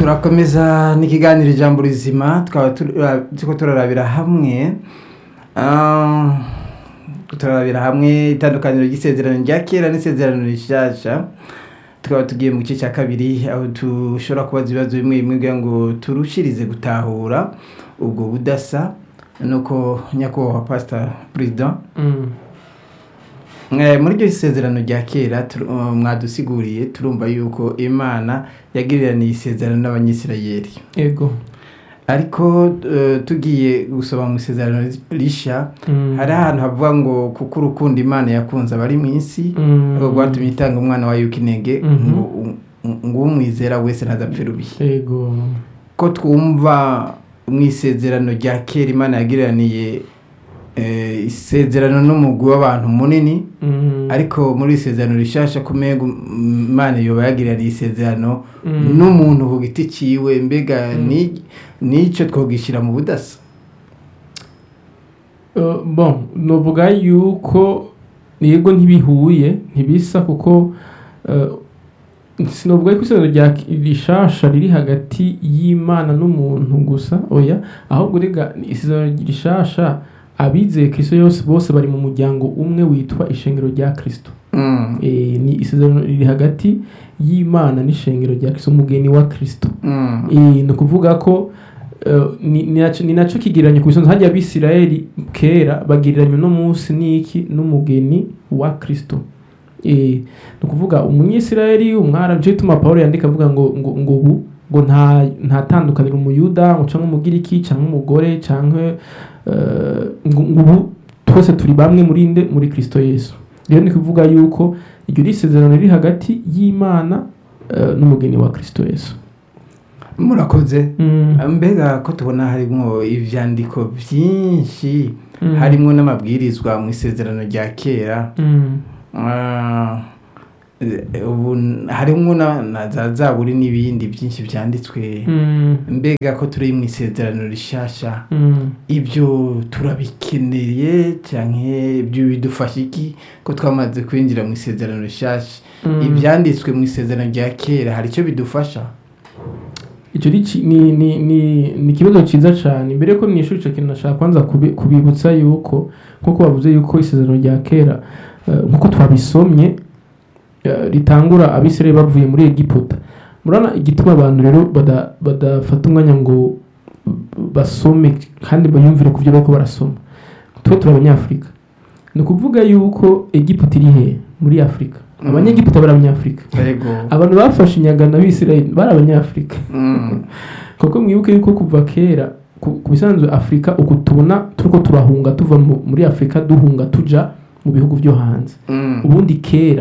turakomeza n'ikiganiro ijambo rizima twaba turiko turarabira hamwe ah, turarabira hamwe itandukaniro ry'isezerano rya kera n'isezerano rishasha tukaba tugiye mu gice cya kabiri aho dushobora kubaza ibibazo bimwe bimwe kugira ngo turushirize gutahura ubwo budasa nuko nyakubahwa pasita perezida Eh, muri iryo sezerano rya kera tur- uh, mwadusiguriye turumva yuko imana yagiriraniye isezerano n'abanyisirayeli ego ariko eh, tugiye gusoma mu isezerano risha Mm. hari ahantu havuga ngo kuko urukundo imana yakunze abari mu isi Mm. ngo rwatumye itanga umwana wayo w'ikinege Mhm. ngo ngo umwizera wese ntazapfe rubi ego ko twumva mu isezerano rya kera imana yagiriraniye eh, isezerano n'umugwi w'abantu munini Mm. ariko muri isezerano rishasha kumega imana yoba yagiraniye isezerano Mm. n'umuntu ku giti ciwe mbega Mm. ni- nico twogishyira mu budasa Uh, bon novuga yuko yego ntibihuye ntibisa kuko uh, sinovuga yuko isezerano rya rishasha riri hagati y'imana n'umuntu gusa oya ahubwo rega isezerano rishasha abizeye kristo yose bose bari mu muryango umwe witwa ishengero rya kristo Mm, e, ni isezerano riri hagati y'imana n'ishengero rya kristo umugeni wa kristo mm, Eh, ni ukuvuga ko eh, ni ni naco- ni nacyo kigereranyo ku isonga hajya abisirayeli kera bagereranya uno munsi n'iki n'umugeni wa kristo Eh, ni ukuvuga umunyisirayeli umwara nicyo gituma pawulo yandika avuga ngo ngo ngo ubu ngo nta nta tandukaniro umuyuda ngo cyangwa umugiriki cyangwa umugore cyangwa eh, ngo ngo ubu twese turi bamwe muri nde muri kristo yesu rero ni kuvuga yuko iryo ni isezerano riri hagati y'imana eh, n'umugeni wa kristo yesu murakoze Mm. mbega ko tubona harimwo ivyandiko vyinshi Mm. harimwo n'amabwirizwa mu isezerano rya kera Mm. Ah, eh, ubu harimwo na na za zaburi n'ibindi byinshi vyanditswe Mm. mbega ko turi mu isezerano rishasha Mm. ibyo turabikeneye canke ibyo bidufasha iki ko twamaze kwinjira mu isezerano rishasha Mm. ibyanditswe mu isezerano rya kera hari icyo bidufasha icyo ni ki- ni ni ni ni ikibazo cyiza cyane mbere ko mwishuri icyo kintu nashaka kwanza kubi- kubibutsa yuko nk'uko bavuze yuko isezerano rya kera eh, nk'uko twabisomye eh, ritangura abisirayeli bavuye muri egiputa murabona igituma abantu rero bada- badafata umwanya ngo basome kandi bayumvire ku byo bariko barasoma twe turi abanyafurika ni ukuvuga yuko egiputa iri he muri afurika Mm. abanyegiputa bari abanyafurika yego abantu bafashe inyagano abisirayeli bari abanyafurika Mm, kuko mwibuke yuko kuva kera ku ku bisanzwe afurika uku tubona turiko turahunga tuva mu- muri afurika duhunga tuja mu bihugu byo hanze mm, ubundi kera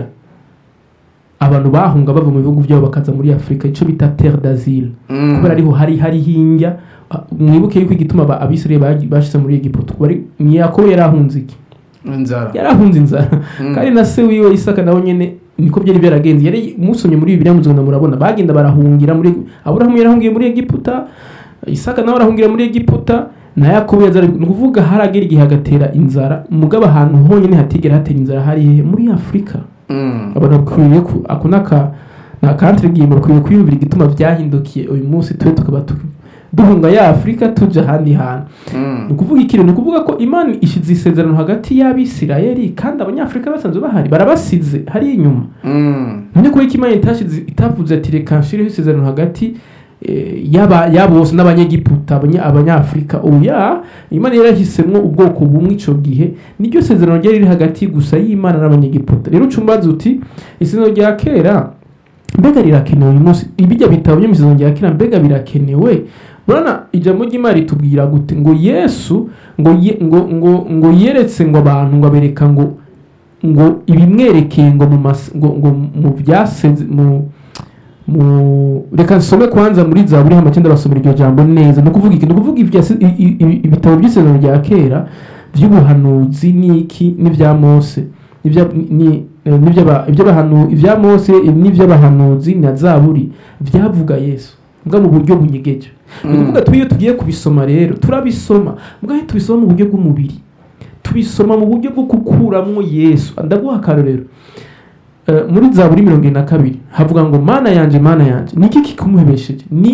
abantu bahunga bava mu bihugu byabo bakaza muri afurika icyo bita terre d'asile mm. kubera ariho hari hari hinja ah, mwibuke yuko igituma aba- abisirayeli bagi- bashitse muri egiputa bari ni yakobo yari ahunze iki inzara yari ahunze inzara Mm. kandi na se wiwe isaka nawe nyene niko byari byaragenze yari musomye muri bibiliya muzogenda murabona bagenda barahungira muri aburahamu yarahungiye muri egiputa isaka nawe arahungira muri egiputa na yakobo yazara ni ukuvuga haragera igihe hagatera inzara mugabo ahantu honyine hatigera hatera inzara hari hehe muri afurika Mm, abantu bakwiriye ku ako naka na country game bakwiriye kwiyumvira igituma byahindukiye uyu munsi twe tukaba tu- duhunga ya afurika tuja ahandi hantu mm, ni ukuvuga ikintu ni ukuvuga ko imana ishize isezerano hagati y'abisirayeli kandi abanyafurika basanzwe bahari barabasize hari inyuma mm, none kubera ko imana itashize itavuze ati reka nshireho isezerano hagati eh, y'aba y'abo bose n'abanyegiputa abanya- abanyafurika oya imana yarahisemo ubwoko bumwe ico gihe niryo sezerano ryari riri hagati gusa y'imana n'abanyegiputa rero uca umbaza uti isezerano rya kera mbega rirakenewe uyu munsi ibijya bitabo byo mu isezerano rya kera mbega birakenewe urabona ijambo ry'imana ritubwira gute ngo yesu ngo ye, ngo ngo ngo yeretse ngo abantu ngo abereka ngo ngo ibimwerekeye ngo mu mas, ngo, ngo mu byaseze mu mu reka nsome kwanza muri zaburi hama cyenda basomera iryo jambo neza ni ukuvuga iki ni ukuvuga ibyase- i- i- i- ibitabo by'isezerano rya kera by'ubuhanuzi n'iki n'ibya mose n'ibya- ni- eh, n'iby'aba- iby'abahanu- ibya mose n'iby'abahanuzi na zaburi byavuga yesu mbwa mu buryo bunyegeje ni Mm. ukuvuga twe iyo tugiye kubisoma rero turabisoma mbwa iyo tubisoma mu buryo bw'umubiri tubisoma mu buryo bwo gukuramwo yesu ndaguha akarorero Eh, muri zaburi mirongo ine na kabiri havuga ngo mana yanje mana yanje niki kikumuhebesheje ni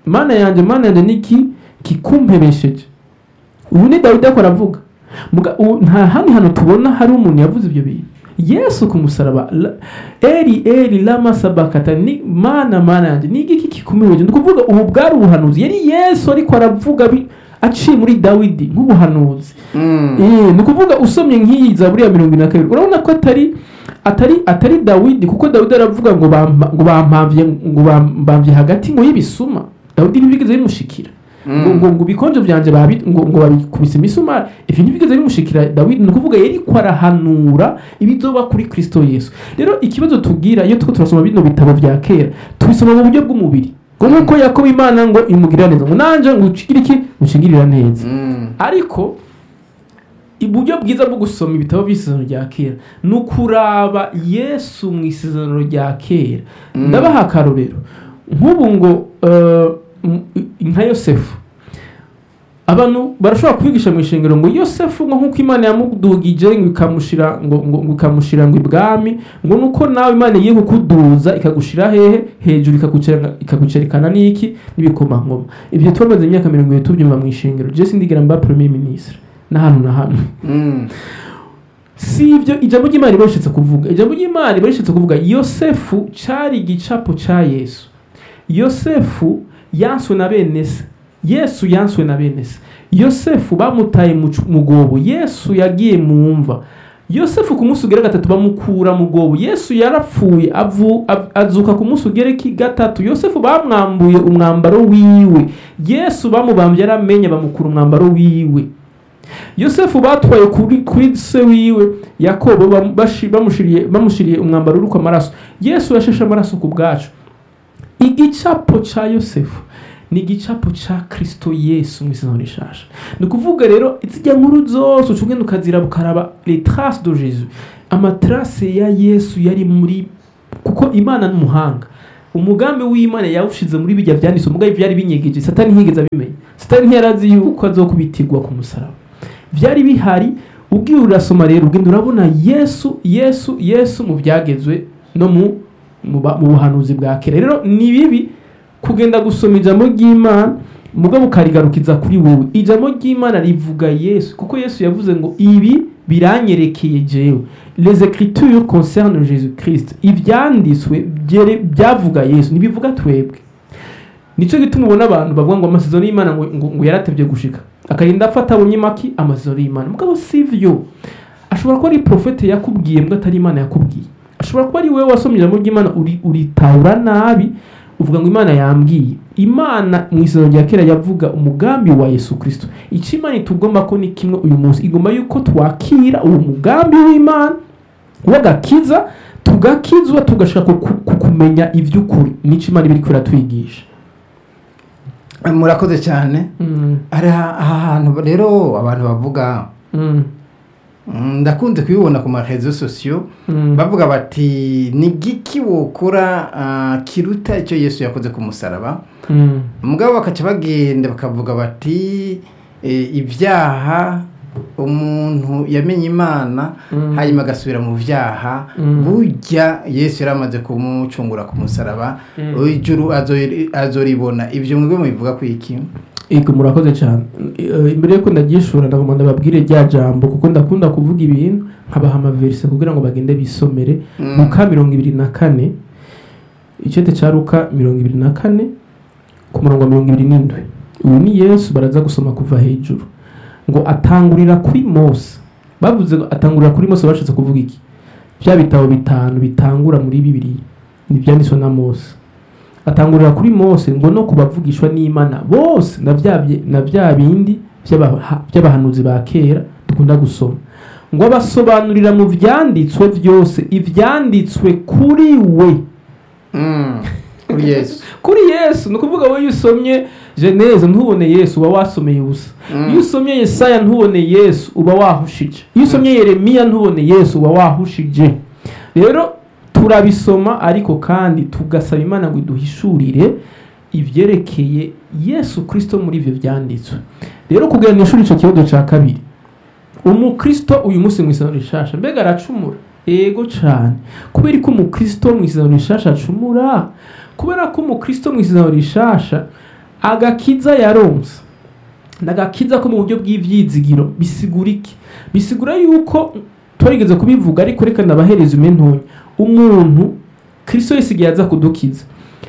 mana yanjye mana yanjye niki kikumpebesheje uyu ni dawidi ariko aravuga Muga- ubu nta handi hantu tubona hari umuntu yavuze ibyo bintu yesu ku musaraba la- eri eri lama sabakata ni mana mana yanjye ni igiki kikumpebesheje ni ukuvuga ubu bwari ubuhanuzi yari yesu ariko aravuga bi- aciye muri dawidi nk'ubuhanuzi Mm. Eh, ni ukuvuga usomye nk'iyi zaburi ya mirongo ine na kabiri urabona ko atari atari atari dawidi kuko dawidi aravuga ngo bampa- ngo bampamvye ngo bambamvye hagati ngo y'ibisuma dawidi ntibigeze bimushikira ngo ngo ngo ibikonjo vyanje babi ngo ngo babikubise imisumari ivyo ntibigeze bimushikira dawidi ni ukuvuga yariko arahanura ibizoba kuri kristo yesu rero ikibazo tugira iyo turiko turasoma bino bitabo vya kera tubisoma mu buryo bw'umubiri ngo nk'uko yakobo imana ngo imugirira neza ngo nanje ngo ucigire iki ucigirira neza Mm. ariko uburyo bwiza bwo gusoma ibitabo by'isezerano rya kera ni ukuraba yesu mu isezerano rya kera Mm. ndabaha akarorero nk'ubu ngo eh, m- nka yosefu abantu barashobora kubigisha mu ishengero ngo yosefu ngo nk'uko imana yamudugije ngo ikamushira ngo ngo ngo ikamushira ngo ibwami ngo nuko nawe imana igiye kukuduza ikagushira hehe hejuru ikagucera- ikagucerekana n'iki n'ibikomangoma ibyo twamaze imyaka mirongo itatu tubyumva mu ishengero jesi ndigera mba premier ministre n'ahantu na hamwe Mm. si ibyo ijambo ry'imana riba rishatse kuvuga ijambo ry'imana riba rishatse kuvuga yosefu cyari igicapo cya yesu yosefu yanswe na bene se yesu yanswe na bene se yosefu bamutaye mu cu- mu gobo yesu yagiye mu mva yosefu ku munsi ugera gatatu bamukura mu gobo yesu yarapfuye avu, av, azuka ku munsi ugera ki gatatu yosefu bamwambuye umwambaro wiwe yesu bamubambye yaramenye bamukura umwambaro wiwe yosefu batwaye kuri, kuri se wiwe yakobo bam- bashi- bamushiriye bamushiriye umwambaro uriko amaraso yesu yasheshe amaraso ku bwacu igicapo ca yosefu ni igicapo ca kristo yesu mu isezerano rishasha ni ukuvuga rero izijya nkuru zose uca ugenda ukaziraba ukaraba les traces de jesus amatrace ya yesu yari muri kuko imana n'umuhanga umugambi w'imana yawushize muri bijya byanditse umugambi byari binyegeje satani ntiyigeze abimenya satani ntiyarazi yuko azokubitirwa ku musaraba byari bihari ubwiye urasoma rero ugenda urabona yesu yesu yesu mu byagezwe no mu mu ba- mu buhanuzi bwa kera rero ni bibi kugenda gusoma ijambo ry'imana mugabo ukarigarukiza kuri wowe ijambo ry'imana rivuga yesu kuko yesu yavuze ngo ibi biranyerekeye jewe les écritures concernent jésus christ ibyanditswe byere- byavuga yesu ntibivuga twebwe nicyo gituma ubona abantu bavuga ngo amasezerano y'imana ngo, ngo, ngo yaratevye gushika akarinda afata bunyimaki amasezerano y'imana mugabo sivyo ashobora kuba ari profete yakubwiye mbwa atari imana yakubwiye ashobora kuba ari wowe wasomye ijambo ry'imana uri- uritahura nabi uvuga ngo imana yambwiye imana mu isezerano rya kera yavuga umugambi wa yesu kristo icyo imana itugomba ko ni kimwe uyu munsi igomba yuko twakira uwo mugambi w'imana w'agakiza tugakizwa tugashaka ku- ku- kumenya iby'ukuri nicyo imana iba iri twigisha murakoze cyane hari aha aha hantu rero abantu bavuga mm, ndakunze kubibona ku marezo sosiyo bavuga bati ni giki wokora ah, kiruta icyo yesu yakoze ku musaraba mugabo bakaca bagenda bakavuga bati eh, ibyaha umuntu yamenye imana Mm. hanyuma agasubira mu byaha Mm. burya yesu yari amaze kumucungura ku musaraba Mm. ijuru azori- azoribona ibyo mwebwe mubivuga ku iki ego murakoze cyane Eh, imbere yuko ndagishura ndagomba ndababwire rya jambo kuko ndakunda kuvuga ibintu nkabaha amaverise kugira ngo bagende bisomere Mm. luka mirongo ibiri na kane icyete cya luka mirongo ibiri na kane ku murongo wa mirongo ibiri n'indwi ubu ni yesu baraza gusoma kuva hejuru ngo atangurira kuri mose bavuze ngo atangurira kuri mose bashatse kuvuga iki bya bitabo bitanu bitangura muri bibiri ni ibyanditswe na mose atangurira kuri mose ngo no kubavugishwa n'imana bose na bya bye- na bya bindi by'abaha- by'abahanuzi ba kera dukunda gusoma ngo abasobanurira mu byanditswe byose ibyanditswe kuri we Mm. kuri yesu kuri yesu ni ukuvuga wowe iyo usomye geneze ntubone yesu uba wasomeye ubusa Mm. iyo usomye yesaya ntubone yesu uba wahushije iyo usomye yeremiya ntubone yesu uba wahushije rero turabisoma ariko kandi tugasaba imana ngo iduhishurire ibyerekeye yesu kirisito muri ibyo byanditswe rero kugira ngo ishuri icyo kibazo cya kabiri umukristo uyu munsi mu isezerano rishasha mbega aracumura ego cyane kubera ko umukristo mu isezerano rishasha acumura kubera ko umukristo mu isezerano rishasha agakiza yaronse nagakiza ko mu buryo bw'ivyizigiro bisigura iki bisigura yuko twarigeze kubivuga ariko reka nabahereza umentonya umuntu kristo yesu igihe aza kudukiza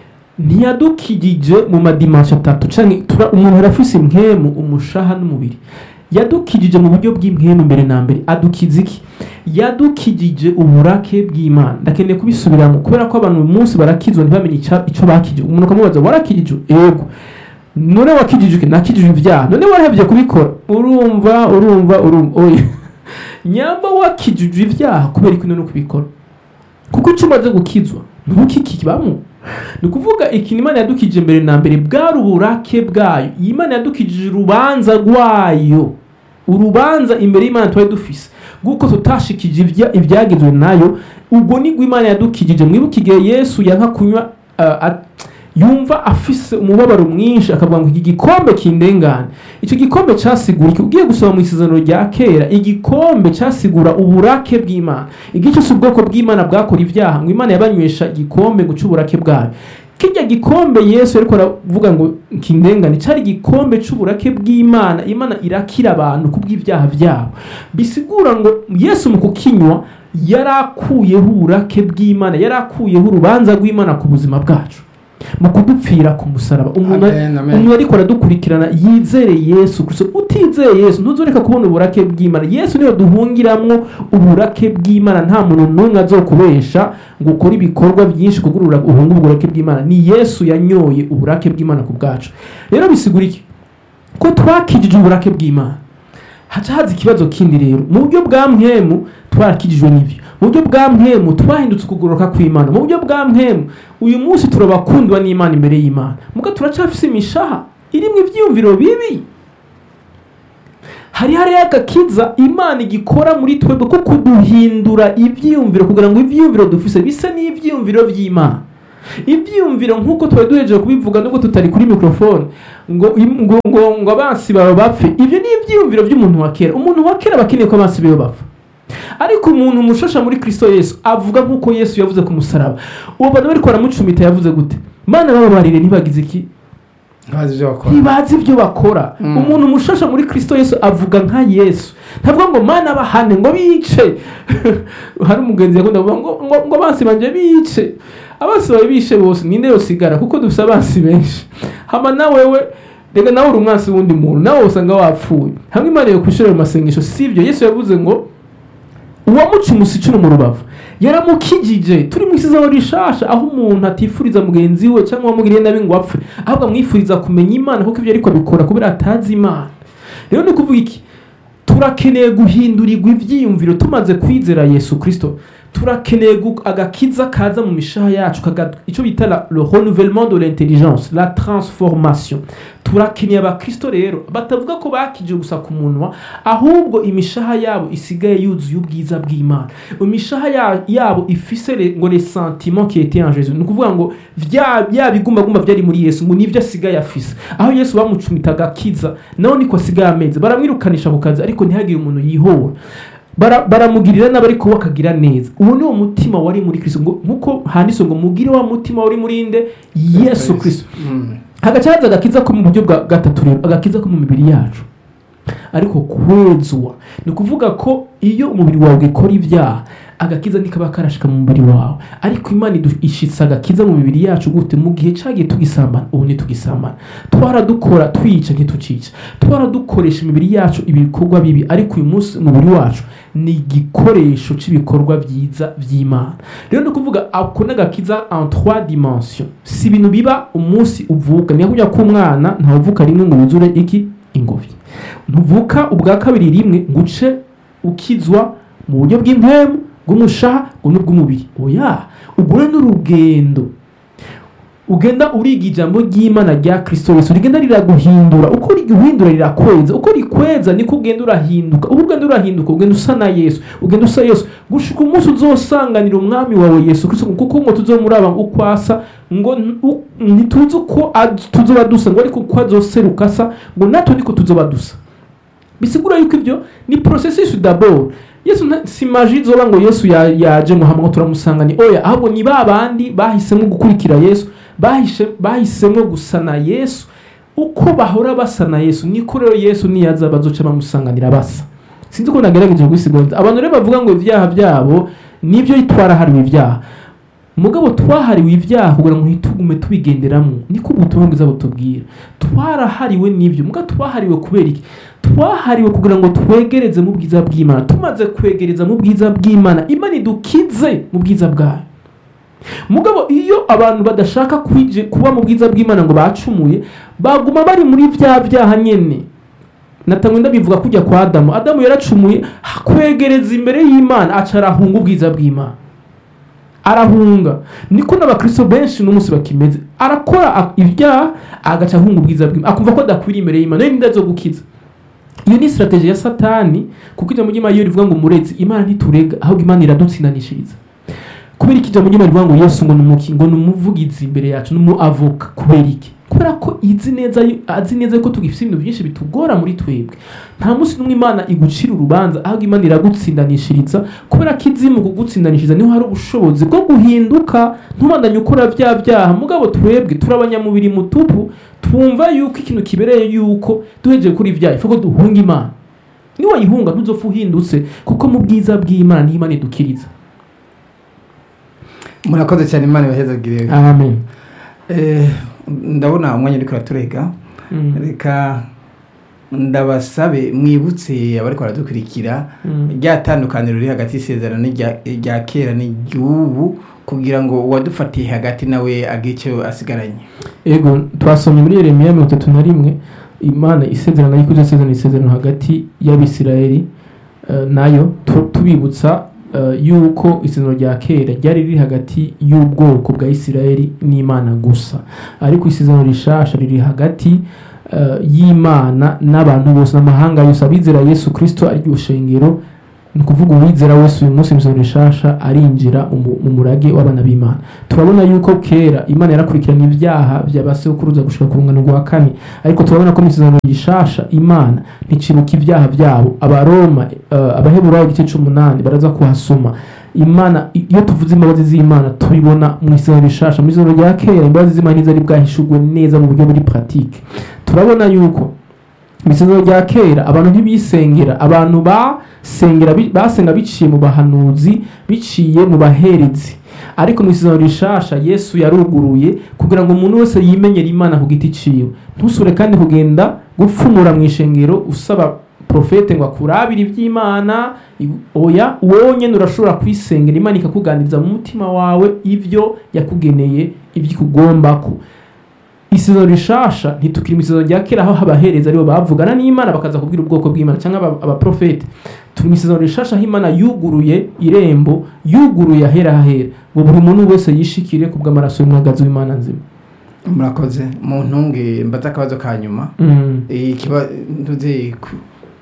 ntiyadukijije mu madimansho atatu canke tura- umuntu arafise impwemu umushaha n'umubiri yadukijije mu buryo bw'impwemu mbere na mbere adukiza iki yadukijije uburake bw'imana ndakeneye kubisubiramo kubera ko abantu uyu munsi barakizwa ntibamenye ica- ico bakijije umuntu ukamubaza warakijijwe ego none wakijijwe iki? nakijijwe ibyaha none warahevye kubikora urumva urumva urumva oya nyamba wakijijwe ibyaha kubera iki none kubikora kuko icyo umaze gukizwa ntukikibamo ni ukuvuga ikintu imana yadukije mbere na mbere bwari uburake bwayo iyi imana yadukijije urubanza rwayo urubanza imbere y'imana twari dufise bw'uko tutashikije ibya- ibyagizwe nayo ubwo nibwo imana yadukijije mwibuke igihe yesu yanka kunywa uh, at- yumva afise umubabaro mwinshi akavuga ngo iki gikombe kindengane icyo gikombe cyasigura iki ugiye gusoma mu isezerano rya kera igikombe cyasigura uburake bw'imana igihe cyose ubwoko bw'imana bwakora ibyaha ngo imana yabanywesha igikombe ngo cy'uburake bwayo kirya gikombe yesu ariko aravuga ngo kindengane cyari igikombe cy'uburake bw'imana imana irakira abantu kubw'ibyaha byabo bisigura ngo yesu mu kukinywa yari akuyeho uburake bw'imana yari akuyeho urubanza rw'imana ku buzima bwacu mu kudupfira ku musaraba umuntu Amen, amen. umuntu ariko aradukurikirana yizere yesu kristo utizeye yesu ntuzoreka kubona uburake bw'imana yesu niyo duhungiramwo uburake bw'imana nta muntu n'umwe azokubesha ngo ukore ibikorwa byinshi kugurura uhunga uburake bw'imana ni yesu yanyoye uburake bw'imana ku bwacu rero bisigura iki ko twakijije uburake bw'imana haca haza ikibazo kindi rero mu buryo bwa mwemu twarakijijwe n'ibyo mu buryo bwa mwemu twahindutse ukugoroka kw'imana mu buryo bwa mwemu uyu munsi turabakundwa n'imana imbere y'imana muga turacafise imishaha irimwo ivyiyumviro bibi hari hariyo agakiza imana igikora muri twebwe ko kuduhindura ivyiyumviro kugira ngo ivyiyumviro dufise bise n'ivyiyumviro vy'imana ibyiyumviro nk'uko twari duhejeje kubivuga nubwo tutari kuri mikorofone ngo ngo ngo ngo abansi bawe bapfe ibyo ni ibyiyumviro by'umuntu wa kera umuntu wa kera aba akeneye ko abansi be bapfa ariko umuntu mushasha muri kristo yesu avuga nk'uko yesu yavuze ku musaraba uwo bantu bariko baramucumita yavuze gute mana bababarire ntibagize iki ntazi ibyo bakora ntibazi ibyo bakora Mm. umuntu mushasha muri kristo yesu avuga nka yesu ntavuga ngo mana bahane ngo bice hari umugenzi yakunda kuvuga ngo ngo ngo abansi banje bice abansi bawe bishe bose ninde yosigara kuko dufite abansi benshi hama nawewe reka nawe uri umwansi w'undi muntu nawe usanga wapfuye hamwe imana yo kwishurira mu masengesho si ibyo yesu yavuze ngo uwamuca umusicuno mu rubavu yaramukijije turi mu isezerano rishasha aho umuntu atifuriza mugenzi we cyangwa wamugiriye nabi ngo apfe ahubwo amwifuriza kumenya imana kuko ibyo ariko abikora kubera atazi imana rero ni ukuvuga iki turakeneye guhindurirwa ibyiyumviro tumaze kwizera yesu kirisito turakeneye gu- agakiza kaza mu mishaha yacu kaga- icyo bita la- le renouvellement de l'intelligence la transformation turakeneye abakristo rero batavuga ko bakije gusa ku munwa ahubwo imishaha yabo isigaye yuzuye ubwiza bw'imana imishaha ya- yabo ifise le- ngo les sentiments qui étaient en jésus ni ukuvuga ngo vya bya bigumbagumba byari muri yesu ngo nivyo asigaye afise aho yesu bamucumita agakiza nawe niko asigaye ameze baramwirukanisha ku kazi ariko ntihagire umuntu yihora Bara- baramugirira nabi ariko we akagira neza uwo ni wo mutima wari muri kristo ngo nkuko handitse ngo mugire wa mutima wari muri nde yesu kristo Mm. hagaca haza agakiza ko mu buryo bwa gatatu rero agakiza ko mu mibiri yacu ariko kwezwa ni ukuvuga ko iyo umubiri wawe ukora ibyaha agakiza ntikaba karashika mu mubiri wawe ariko imana idu- ishitse agakiza mu mibiri yacu gute mu gihe cyagiye tugisambana ubu ntitugisambana twaradukora twica ntitucica twaradukoresha imibiri yacu ibikorwa bibi ariko uyu munsi umubiri wacu ni igikoresho cy'ibikorwa byiza by'imana rero ni ukuvuga ako n'agakiza en trois dimensions si ibintu biba umunsi uvuka niyo kujya k'umwana ntawuvuka rimwe ngo yuzure iki ingobyi ntuvuka ubwa kabiri rimwe ngo uce ukizwa mu buryo bw'impemu bw'umushaha ngo n'ubw'umubiri oya ugure n'urugendo ugenda uriga ijambo ry'imana rya kristo yesu rigenda riraguhindura uko riguhindura rirakweza uko rikweza niko ugenda urahinduka uko ugenda urahinduka ugenda usa na yesu ugenda usa yesu gushika umunsi uzosanganira umwami wawe yesu kristo kuko ngo tuzomuraba uko asa ngo n- u- ntituzi uko az- tuzoba dusa ngo ariko uko azoseruka asa ngo natwe niko tuzoba dusa bisigura yuko ibyo ni processus d'abord yesu nta- si maji izoba ngo yesu ya- yaje ngo hamwe turamusanganye oya ahubwo ni ba bandi bahisemo gukurikira yesu bahishe bahisemo gusa na yesu uko bahora basa na yesu niko rero yesu niyaza bazoca bamusanganira basa sinzi ko nagerageje kubisigura abantu rero bavuga ngo ibyaha byabo nibyo twarahariwe ibyaha mugabo twahariwe ibyaha kugira ngo ntitugume tubigenderamo niko ubutumwa bwiza butubwira twarahariwe n'ibyo mugabo twahariwe kubera iki twahariwe kugira ngo twegereze mu bwiza bw'imana tumaze kwegereza mu bwiza bw'imana imana idukize mu bwiza bwayo mugabo iyo abantu badashaka kwije kuba mu bwiza bw'imana ngo bacumuye baguma bari muri bya byaha nyene natangwe ndabivuga kujya kwa adamu adamu yaracumuye kwegereza imbere y'imana aca arahunga ubwiza bw'imana arahunga niko n'abakristo benshi n'umunsi bakimeze arakora a- ibyaha agaca ahunga ubwiza bw'imana akumva ko adakwiriye imbere y'imana nayo ninda zo gukiza iyo ni strategy ya satani kuko ijambo ry'imana iyo rivuga ngo murezi imana ntiturega ahubwo imana iradutsindanishiriza kubera iki ijambo ry'imana rivuga ngo yesu ngo ni umuki ngo ni umuvugizi imbere yacu ni umuavoka kubera iki kubera ko izi neza yu- azi neza ko tugifite ibintu byinshi bitugora muri twebwe nta munsi n'umwe imana igucira urubanza ahubwo imana iragutsindanishiriza kubera ko izi mu kugutsindanishiriza niho hari ubushobozi bwo guhinduka ntubandanye ukora bya byaha mugabo twebwe turi abanyamubiri mutupu twumva yuko ikintu kibereye yuko duhejeje kuri ibyaha ifu ko duhunga imana niwayihunga ntuzopfa uhindutse kuko mu bwiza bw'imana niho imana idukiriza murakoze cyane imana ibahezagire amen Eh, ndabona umwanya uriko uraturega Mm. reka ndabasabe mwibutse abariko baradukurikira Mm. rya tandukaniro riri hagati y'isezerano n'irya- rya kera n'iry'ubu kugira ngo uwadufatiye hagati nawe agire icyo asigaranye ego twasomye muri yeremiya mirongo itatu na rimwe imana isezerano y'uko izasezerana isezerano hagati y'abisirayeli eh, nayo tu- tubibutsa eh, yuko isezerano rya kera ryari riri hagati y'ubwoko bwa isirayeli n'imana gusa ariko isezerano rishasha riri hagati eh, y'imana n'abantu bose n'amahanga yose abizera yesu kirisito ariryo shengero ni ukuvuga uwizera wese uyu munsi imisoro rishasha arinjira mu mu murage w'abana b'imana turabona yuko kera imana yarakurikirana ibyaha by'abasekuruza gushika ku rungano rwa kane ariko turabona ko mu isezerano rishasha imana nticibuka ibyaha byabo abaroma eh, abaheburayo igice c'umunani baraza kuhasoma imana iyo tuvuze imbabazi z'imana tubibona mu isezerano rishasha mu isezerano rya kera imbabazi z'imana ntizari bwahishurwe neza mu buryo muri pratique turabona yuko mu isezerano rya kera abantu ntibisengera abantu basengera bi- basenga biciye mu bahanuzi biciye mu baherezi ariko mu isezerano rishasha yesu yaruguruye kugira ngo umuntu wese yimenyere imana ku giti ciwe ntusubire kandi kugenda gupfumura mu ishengero usaba profete ngo akurabire iby'imana i- oya wowe nyene urashobora kwisengera imana ikakuganiriza mu mutima wawe ivyo yakugeneye ibyo ikugombako isezerano rishasha ntitukiri mu isezerano rya kera aho abahereza aribo bavugana n'imana bakaza kubwira ubwoko bw'imana cyangwa aba- abaprofeti turi mu isezerano rishasha aho imana yuguruye irembo yuguruye ahera hahera ngo buri muntu wese yishikire ku bw'amaraso y'umwagazi w'imana nzima murakoze mu ntunge mbaza akabazo ka nyuma Mm. ikiba ntuze ku-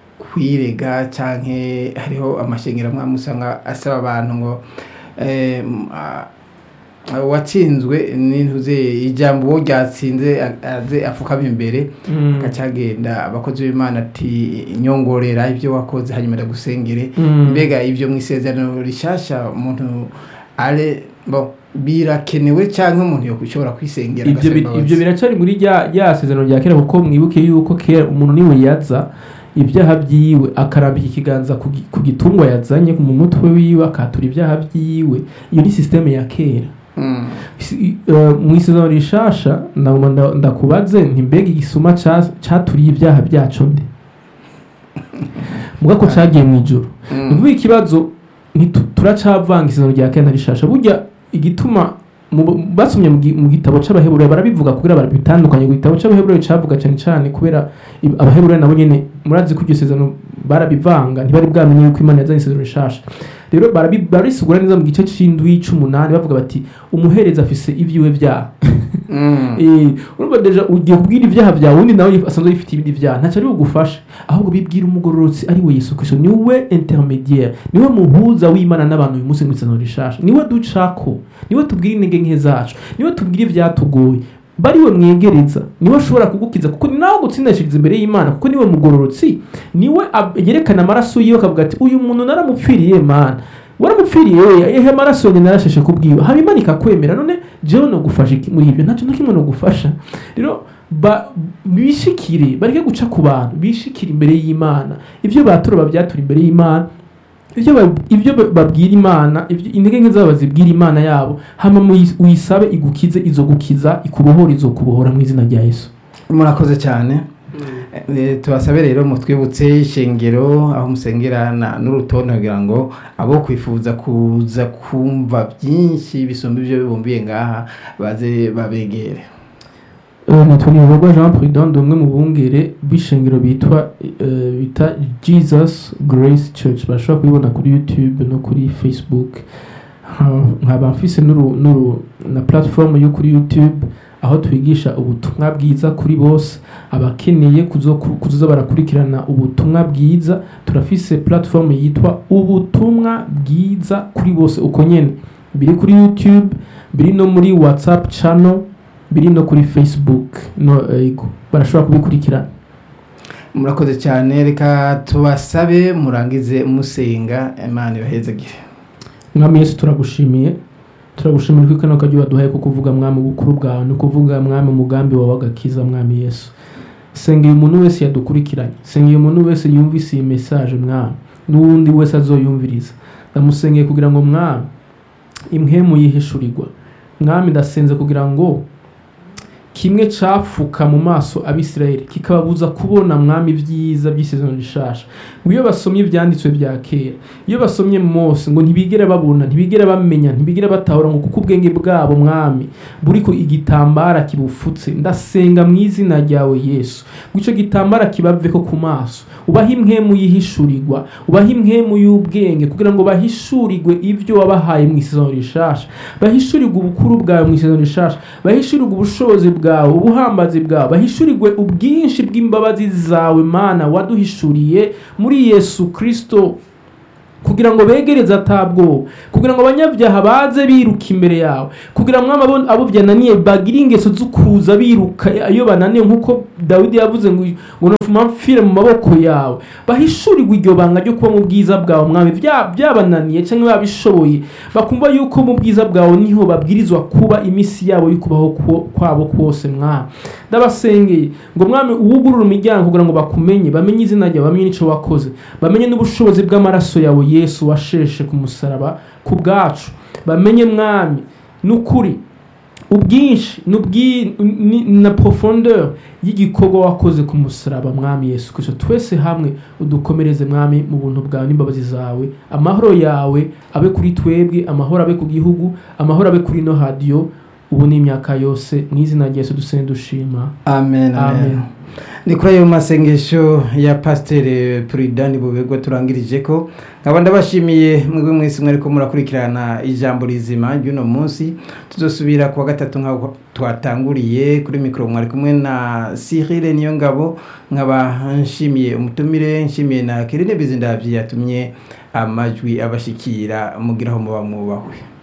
kwirega canke hariho amashengero amwe amwe usanga asaba abantu ngo eh, m- a- uwatsinzwe n'intuze ijambo uwo ryatsinze a- aze afukama imbere Mm. akacagenda abakozi b'imana ati nyongorera ibyo wakoze hanyuma ndagusengere Mm. mbega ibyo mu isezerano rishasha umuntu ale bo birakenewe cyangwa umuntu yokushobora kwisengera ibyo agasaba bi- imbabazi? ibyo biracari muri rya rya sezerano rya kera kuko mwibuke yuko kera umuntu niwe yaza ibyaha byiwe akarambika ikiganza ku gi- ku gitungwa yazanye mu mutwe wiwe akatura ibyaha byiwe iyo ni sisiteme ya kera Mm. Si- eh, mu isezerano rishasha ndaguma nda- ndakubaze nti mbega igisuma ca- caturiye ibyaha byaco nde muga ko cagiye mu ijuru Mm. ni ukuvuga ikibazo ntitu- turacavanga isezerano rya kera na rishasha burya igituma mu- basomye mu gi- mu gitabo c'abaheburayo barabivuga kugira barabitandukanye ku gitabo c'abaheburayo cavuga cane cane kubera i- abaheburayo nabo nyene murazi ko iryo sezerano barabivanga ntibari bwamenye yuko imana yazanye isezerano rishasha rero barabi- barabisigura neza mu gice c'indwi c'umunani bavuga bati umuhereza afise ivyiwe vyaha Mm. Eh, urumva deja ugiye kubwira ibyaha byawe undi nawe asanzwe yifite ibindi byaha ntacyo ari bugufashe ahubwo bibwira umugororotsi ari we yesu kristo niwe intermediaire niwe muhuza w'imana n'abantu uyu munsi mu isezerano rishasha niwe ducako niwe tubwira intege nke zacu niwe tubwira ibyatugoye bariwe mwegereza niwe ashobora kugukiza kuko ni nawe gutsindashiriza imbere y'imana kuko niwe mugororotsi niwe ab- yerekana amaraso yiwe akavuga ati uyu muntu naramupfiriye mana waramupfiriye we ehe amaraso yanjye narasheshe kubwiwe haba imana ikakwemera none jewe no gufasha iki muri ibyo ntacyo na kimwe no gufasha rero ba- bishikire bareke guca ku bantu bishikire imbere y'imana ibyo batura babyatura imbere y'imana ibyo ba- ibyo ba- babwira imana ibyo- intege nke zabo bazibwira imana yabo hama muyi- uyisabe igukize izo gukiza ikubohora izo kubohora mu izina rya yesu murakoze cyane Eh, tubasabe rero mutwibutse ishengero aho musengera na- n'urutonde kugira ngo abo kwifuza kuza kumva byinshi bisumba ibyo bibumbiye ngaha baze babegere nitwa ntiyoborwa jean prudent umwe mu bungere b'ishengero bitwa eh, bita jesus grace church bashobora kubibona kuri youtube no kuri facebook Nka- nkaba mfise n'uru- n'uru- na platform yo kuri youtube aho twigisha ubutumwa bwiza kuri bose abakeneye kuzo- kuzoza barakurikirana ubutumwa bwiza turafise platform yitwa ubutumwa bwiza kuri bose uko nyene biri kuri youtube biri no muri whatsapp channel biri no kuri facebook no ego barashobora kubikurikirana murakoze cyane reka tubasabe murangize musenga imana ibahezagire mwami yesu turagushimiye turagushimira ko kano kajya waduhaye ko kuvuga mwami ubukuru bwawe ni ukuvuga mwami umugambi wawe agakiza mwami yesu sengera umuntu wese yadukurikiranye sengera umuntu wese yumvise iyi mesaje mwami n'uwundi wese azoyumviriza ndamusengeye kugira ngo mwami imhemu yihishurirwa mwami ndasenze kugira ngo kimwe capfuka mu maso abisirayeli kikababuza kubona mwami ibyiza by'isezerano rishasha ngo iyo basomye ibyanditswe bya kera iyo basomye mose ngo ntibigere babona ntibigere bamenya ntibigere batahura ngo kuko ubwenge bwabo mwami buri ku igitambara kibufutse ndasenga mu izina ryawe yesu ngo icyo gitambara kibave ko ku maso ubahe imhemu yihishurirwa ubahe imhemu y'ubwenge kugira ngo bahishurirwe ibyo wabahaye mu isezerano rishasha bahishurirwe ubukuru bwawe mu isezerano rishasha bahishurirwe ubushobozi bwawe ubuhambazi bwawe bahishurirwe ubwinshi bw'imbabazi zawe mana waduhishuriye muri yesu kirisito kugira ngo begereze atabwoba kugira ngo abanyabyaha baze biruka imbere yawe kugira ngo abo abo byananiye bagire ingeso zo kuza biruka iyo bananiye nk'uko dawidi yavuze ngo ngo nufuma mfire mu maboko yawe bahishurirwe iryo banga ryo kuba mu bwiza bwawe mwami bya- byabananiye cyangwa babishoboye bakumva yuko mu bwiza bwawe niho babwirizwa kuba iminsi yabo y'ukubaho kwo- kwabo kose mwami ndabasengeye ngo mwami uwugurure imiryango kugira ngo bakumenye bamenye izina ryawe bamenye n'icyo wakoze bamenye n'ubushobozi bw'amaraso yawe yesu washeshe ku musaraba ku bwacu bamenye mwami n'ukuri ubwinshi n'ubwi- ni- na profondeur y'igikorwa wakoze ku musaraba mwami yesu kristo twese hamwe udukomereze mwami mu buntu bwawe n'imbabazi zawe amahoro yawe abe kuri twebwe amahoro abe ku gihugu amahoro abe kuri no hadiyo ubu n'imyaka yose mu izina rya yesu dusenge dushima amen amen Amen. ni kuri ayo masengesho ya pasiteri puridani bubegwa turangirije ko nkaba ndabashimiye mwebwe mwese mwari ko murakurikirana ijambo rizima ry'uno munsi tuzosubira kuwa gatatu nk'aho twatanguriye kuri mikoro mwari kumwe na sirire niyo ngabo nkaba nshimiye umutumire nshimiye na kerine bizindabyi yatumye amajwi abashikira mugiraho muba mwubahwe